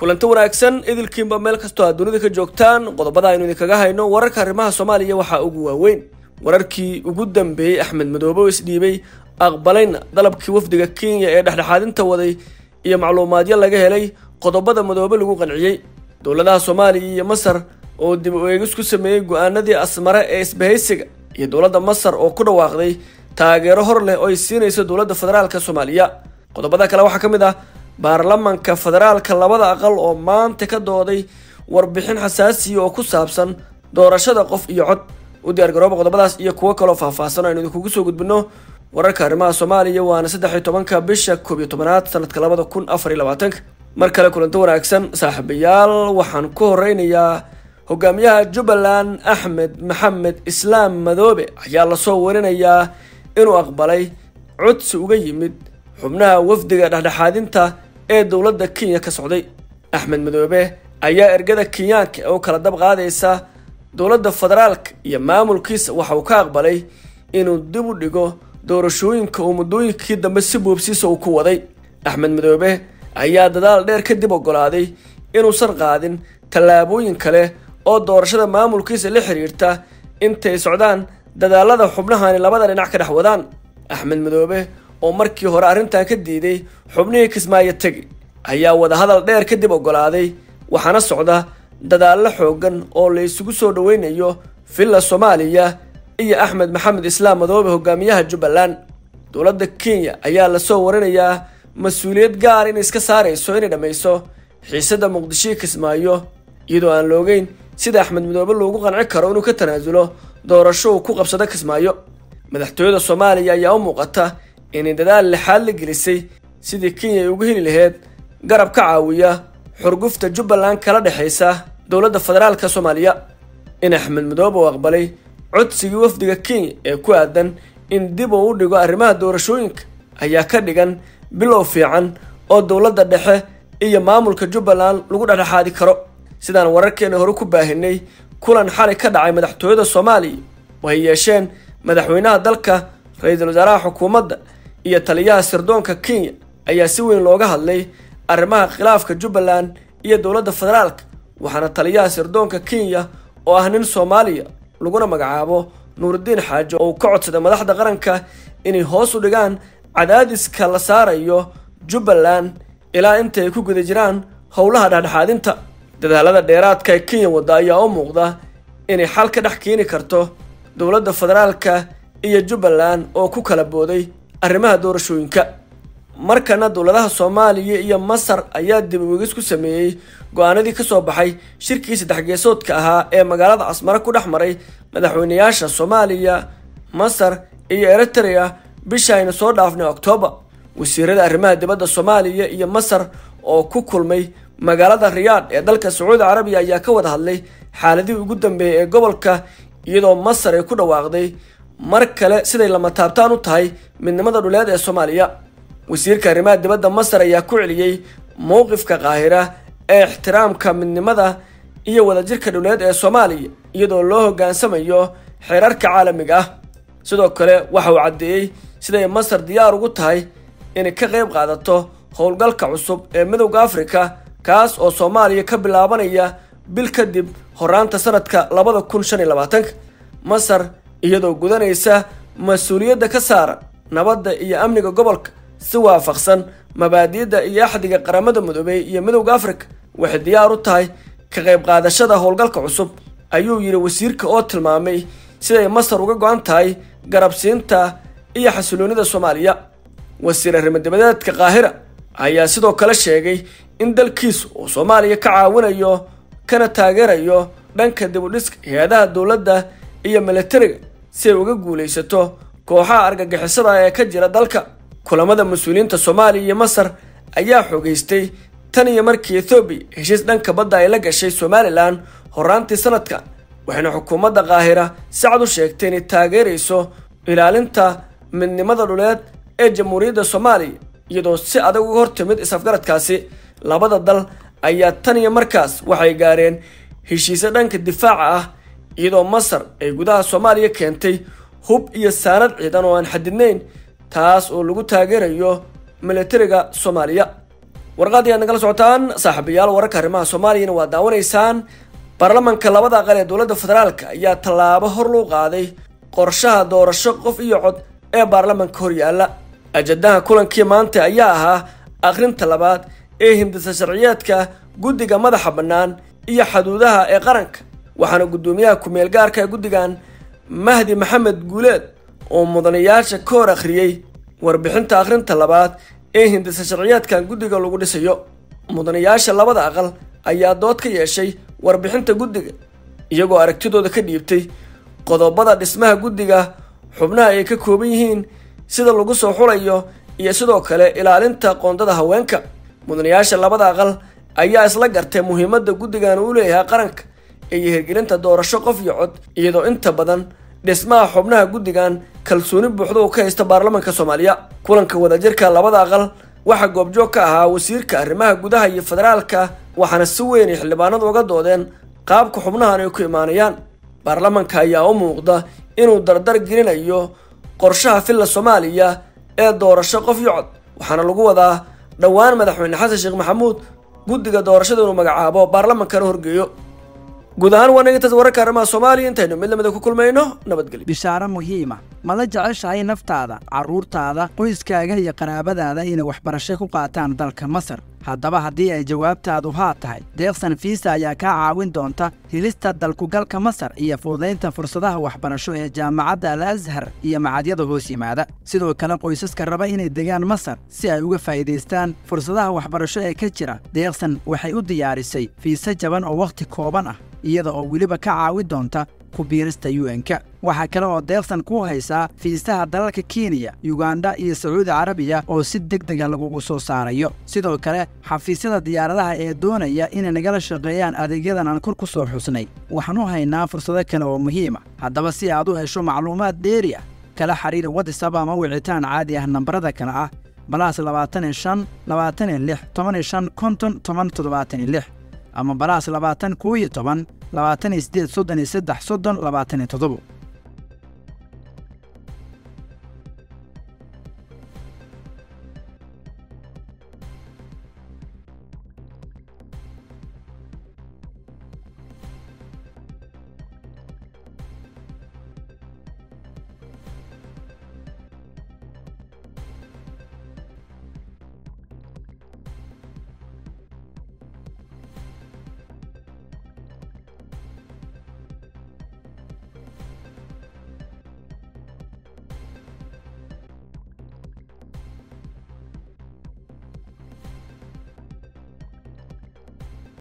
kulanti wanaagsan idilkiinba meel kastoo aad dunida ka joogtaan qodobada aynu idinkaga hayno wararka arrimaha soomaaliya waxaa ugu waaweyn wararkii ugu dambeeyey axmed madoobe oo isdhiibay aqbalayna dalabkii wafdiga kenya ee dhexdhexaadinta waday iyo macluumaadyo laga helay qodobada madoobe lagu qanciyey dowladaha soomaaliya iyo masar oo dib u eegis ku sameeyey go-aanadii asmare ee isbahaysiga iyo dowladda masar oo ku dhawaaqday taageero hor leh oo ay siinayso dowladda federaalka soomaaliya qodobada kale waxaa ka mid ah baarlamanka federaalka labada aqal oo maanta ka dooday warbixin xasaasiya oo ku saabsan doorashada qof iyo cod u diyaargarooba qodobadaas iyo kuwo kaloo faahfaahsan aynu idinkugu soo gudbino wararka arrimaha soomaaliya waana saddex iyo tobanka bisha koob iyo tobanaad sanadka labada kun afar iyo labaatanka mar kale kulanto wanaagsan saaxiibayaal waxaan ku horeynayaa hogaamiyaha jubbaland axmed maxamed islaam madoobe ayaa lasoo warinayaa inuu aqbalay codsi uga yimid xubnaha wafdiga dhexdhexaadinta ee dowladda kenya ka socday axmed madoobe ayaa ergada kenyaanka ee u kala dab qaadaysa dowladda federaalka iyo maamulkiisa waxa uu ka aqbalay inuu dib u dhigo doorashooyinka uu muddooyinkii dambe si boobsiisa uu ku waday axmed madoobe ayaa dadaal dheer kadib ogolaaday inuusan qaadin tallaabooyin kale oo doorashada maamulkiisa la xiriirta intay socdaan dadaalada xubnahani labada dhinac ka dhex wadaan axmed madoobe oo markii hore arrintan ka diiday xubnihii kismaayo tegi ayaa wadahadal dheer kadib ogolaaday waxaana socda dadaallo xoogan oo la isugu soo dhaweynayo villa soomaaliya iyo axmed maxamed islaam madoobe hogaamiyaha jubbaland dowladda kenya ayaa lasoo warinayaa mas-uuliyad gaar inay iska saarayso inay dhammayso xiisadda muqdishoii kismaayo iyadoo aan loogeyn sida axmed madoobe loogu qanci karo inuu ka tanaasulo doorasho uu ku qabsado kismaayo madaxtooyada soomaaliya ayaa u muuqata inay dadaal lixaad la gelisay sidii kenya ay uga heli laheyd garab ka caawiya xurgufta jubbaland kala dhexaysa dowladda federaalka soomaaliya in axmed madoobe uu aqbalay codsigii wafdiga kenya ee ku aadan in dib uu u dhigo arrimaha doorashooyinka ayaa ka dhigan bilow fiican oo dowladda dhexe iyo maamulka jubbaland lagu dhexdhexaadi karo sidaan wararkeena hore ku baahinay kulan xalay ka dhacay madaxtooyada soomaaliya waxay yeesheen madaxweynaha dalka ra-iisul wasaaraha xukuumadda iyo taliyaha sirdoonka kenya ayaa si weyn looga hadlay arrimaha khilaafka jubbaland iyo dowladda federaalka waxaana taliyaha sirdoonka kenya oo ah nin soomaaliya laguna magacaabo nuurudiin xaajo oo uu ka codsaday madaxda qaranka inay hoos u dhigaan cadaadiska la saarayo jubbaland ilaa inta ay ku guda jiraan howlaha dhexdhexaadinta dadaalada dheeraadka ee kenya wadda ayaa u muuqda inay xal ka dhex keeni karto dowladda federaalka iyo jubbaland oo ku kala booday arrimaha doorashooyinka markana dowladaha soomaaliya iyo masar ayaa dib uegis ku sameeyey go-aanadii ka soo baxay shirkii saddex geesoodka ahaa ee magaalada casmare ku dhex maray madaxweynayaasha soomaaliya masar iyo eritrea bisha aynu soo dhaafnay oktoobar wasiirada arrimaha dibadda soomaaliya iyo masar oo ku kulmay magaalada riyaadh ee dalka sacuudi carabiya ayaa ka wada hadlay xaaladihii ugu dambeeyay ee gobolka iyadoo masar ay ku dhawaaqday mar kale siday lama taabtaan u tahay midnimada dhuleed ee soomaaliya wasiirka arrimaha dibadda masar ayaa ku celiyey mowqifka qaahira ee ixtiraamka midnimada iyo wadajirka dhuleed ee soomaaliya iyadoo loo hoggaansamayo xeerarka caalamiga ah sidoo kale waxa uu caddeeyey siday masar diyaar ugu tahay inay ka qayb qaadato howlgalka cusub ee midowda afrika kaas oo soomaaliya ka bilaabanaya bil kadib horaanta sanadka labada kun shan iyo labaatanka masar iyadoo gudanaysa mas-uuliyadda ka saaran nabadda iyo amniga gobolka si waafaqsan mabaadi'da iyo axdiga qaramada midoobey iyo midowda afrika waxay diyaar u tahay ka qayb qaadashada howlgalka cusub ayuu yidhi wasiirka oo tilmaamay siday masar uga go-an tahay garabsiinta iyo xasiloonida soomaaliya wasiir arrimo-dibadeedka qaahira ayaa sidoo kale sheegay in dalkiisu uu soomaaliya ka caawinayo kana taageerayo dhanka dibudhiska hay-adaha dowladda iyo militariga si ay uga guulaysato kooxaha argagixisada ee ka jira dalka kulamada mas-uuliyiinta soomaaliya iyo masar ayaa xoogeystay tan iyo markii ethoobiya heshiis dhanka badda ay la gashay somalilan horaantii sanadka waxayna xukuumadda qaahira si cad u sheegtay inay taageerayso ilaalinta midnimada dhuleed ee jamhuuriyadda soomaaliya iyadoo si adag uga hortimid is-afgaradkaasi labada dal ayaa tan iyo markaas waxay gaareen heshiise dhanka difaaca ah iyadoo masar ay gudaha soomaaliya keentay hub iyo saanad ciidan oo aan xadidnayn taas oo lagu taageerayo militariga soomaaliya warqaadii aad nagala socotaan saaxiibayaal wararka arrimaha soomaaliyana waa daawanaysaan baarlamanka labada aqal ee dowladda federaalka ayaa tallaabo hor luu qaaday qorshaha doorasho qof iyo cod ee baarlamanka hor yaalla ajadaha kulankii maanta ayaa ahaa akhrinta labaad ee hindisa sharciyeedka guddiga madaxa bannaan iyo xaduudaha ee qaranka waxaana guddoomiyaha ku-meel gaarka ee guddigan mahdi maxamed guuleed oo mudanayaasha ka hor akhriyey warbixinta akhrinta labaad ee hindisa sharciyeedkan guddiga lagu dhisayo mudanayaasha labada aqal ayaa dood ka yeeshay warbixinta guddiga iyagoo aragtidooda ka dhiibtay qodobada dhismaha guddiga xubnaha ay ka kooban yihiin sida lagu soo xulayo iyo sidoo kale ilaalinta qoondada haweenka mudanayaasha labada aqal ayaa isla gartay muhiimadda guddigan uu leeyahay qaranka iyo hirgelinta doorasho qof iyo cod iyadoo inta badan dhismaha xubnaha guddigan kalsooni buuxda uu ka haysta baarlamanka soomaaliya kulanka wadajirka labada aqal waxaa goobjoog ka ahaa wasiirka arrimaha gudaha iyo federaalka waxaana si weyn ay xildhibaanadu uga doodeen qaabka xubnahan ay ku imaanayaan baarlamanka ayaa u muuqda inuu dardar gelinayo qorshaha filla soomaaliya ee doorasho qof iyo cod waxaana lagu wadaa dhowaan madaxweyne xasan sheekh maxamuud guddiga doorashada inuu magacaabo baarlamankana horgeeyo guud ahaan waa nagintaas wararka arrimaha soomaaliya intaynu mid lamida ku kulmayno nabadgelyo bishaaro muhiima mala jeceshahay naftaada carruurtaada qoyskaaga iyo qaraabadaada inay waxbarasho ku qaataan dalka masar haddaba haddii ay jawaabtaadu haa tahay deeqsan fiisa ayaa kaa caawin doonta helista dalkugalka masar iyo fududaynta fursadaha waxbarasho ee jaamacadda al ashar iyo macadyada hoos yimaada sidoo kale qoysaska raba inay degaan masar si ay uga faa'iidaystaan fursadaha waxbarasho ee ka jira deeqsan waxay u diyaarisay fiise jaban oo wakhti kooban ah iyada oo weliba ka caawin doonta ku biirista un-ka waxaa kale oo deeqsan ku haysaa fiisaha dalalka kenya yuganda iyo sacuudi carabiya oo si deg dega lagugu soo saarayo sidoo kale xafiisyada diyaaradaha ee doonaya inay nagala shaqeeyaan adeegyadan aan kor ku soo xusnay waxaan u haynaa fursado kale oo muhiima haddaba si aad u hesho macluumaad dheeri ah kala xiriir watisab ama wicitaan caadi ah nambarada kale ah balaas labaatan iyo shan labaatan iyo lix toban iyo shan konton toban toddobaatan iyo lix ama balaas labaatan koo iyo toban labaatan iyo siddeed soddon iyo saddex soddon labaatan iyo toddobo